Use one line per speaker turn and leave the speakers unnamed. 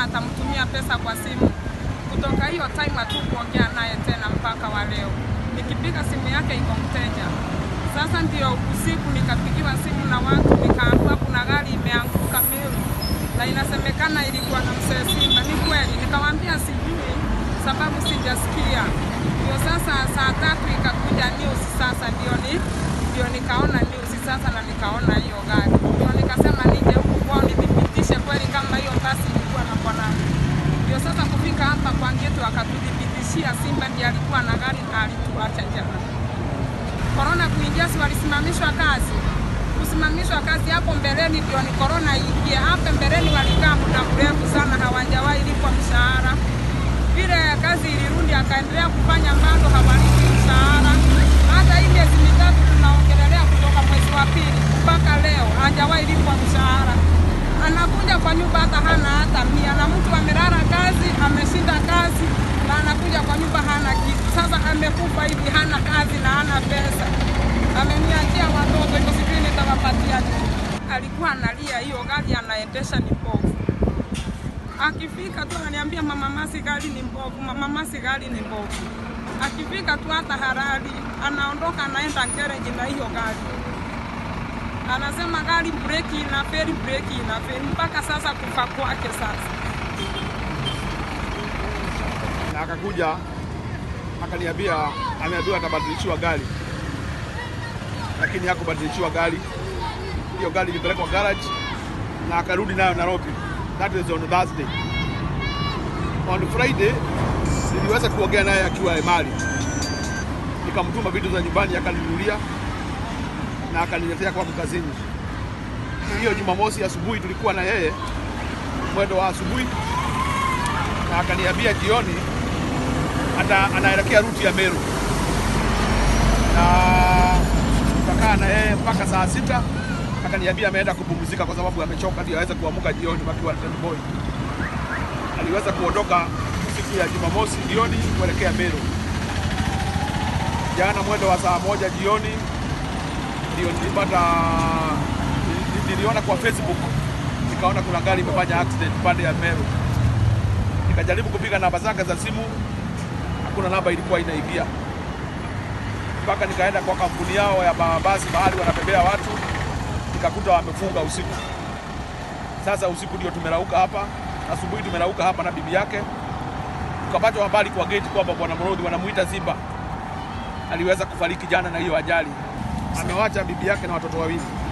atamtumia pesa kwa simu. Kutoka hiyo time hatukuongea naye tena mpaka wa leo. Nikipiga simu yake iko mteja. Sasa ndio usiku nikapigiwa simu na watu, nikaambiwa kuna gari imeanguka Meru na inasemekana ilikuwa na mzee Simba. Ni kweli? Nikamwambia sijui, sababu sijasikia. Ndio sasa saa tatu ikakuja news, sasa ndio ni ndio nikaona news sasa na nikaona hiyo gari, ndio nikasema nije huku kwao nithibitishe kweli kama hiyo basi ilikuwa na bwanangu. Ndio sasa kufika hapa kwa Ngetu akatuthibitishia Simba ndiye alikuwa na gari na alituacha jana. Korona kuingia, si walisimamishwa kazi? Kusimamishwa kazi hapo mbeleni ndio ni korona iingie. Hapo mbeleni walikaa muda mrefu sana, hawajawahi lipwa mshahara. Vile kazi ilirudi, akaendelea kufanya bado hawalipi mshahara. Hata hii miezi mitatu tunaongelelea kutoka mwezi wa pili mpaka leo hajawahi lipwa mshahara. Anakuja kwa nyumba hata hana hata mia, na mtu amelala kazi, ameshinda kazi na anakuja kwa nyumba hana kitu. Sasa amekufa hivi, hana kazi na hana pesa, ameniachia watoto hivyo, sijui nitawapatia nini. Alikuwa analia, hiyo gari anaendesha ni mbovu. Akifika tu ananiambia mama Masi, gari ni mbovu, mama Masi, gari ni mbovu. Akifika tu hata harari anaondoka anaenda gereji na hiyo gari anasema gari breki inaferi, breki inaferi, mpaka sasa kufa kwake sasa.
na akakuja akaniambia ameambiwa atabadilishiwa gari, lakini hakubadilishiwa gari. Hiyo gari ilipelekwa garage na akarudi nayo Nairobi. That is on Thursday. On Friday niliweza kuongea naye akiwa Emali, nikamtuma vitu za nyumbani akaninunulia na akaniletea kwangu kazini. Hiyo Jumamosi asubuhi tulikuwa na yeye mwendo wa asubuhi, na akaniambia jioni ata anaelekea ruti ya Meru, na tukakaa na yeye mpaka saa sita. Akaniambia ameenda kupumzika kwa sababu amechoka, ndio aweze kuamka jioni wakiwa Boy. Aliweza kuondoka siku ya Jumamosi jioni kuelekea Meru. Jana mwendo wa saa moja jioni ndio nilipata nili- niliona kwa Facebook, nikaona kuna gari imefanya accident pande ya Meru. Nikajaribu kupiga namba zake za simu, hakuna namba ilikuwa inaingia, mpaka nikaenda kwa kampuni yao ya mabasi mahali wanabebea watu, nikakuta wamefunga usiku. Sasa usiku ndio tumerauka hapa, asubuhi tumerauka hapa na bibi yake, tukapata habari kwa gate kwamba bwana Mrodhi wanamuita Simba aliweza kufariki jana na hiyo ajali. Amewacha bibi yake na watoto wawili.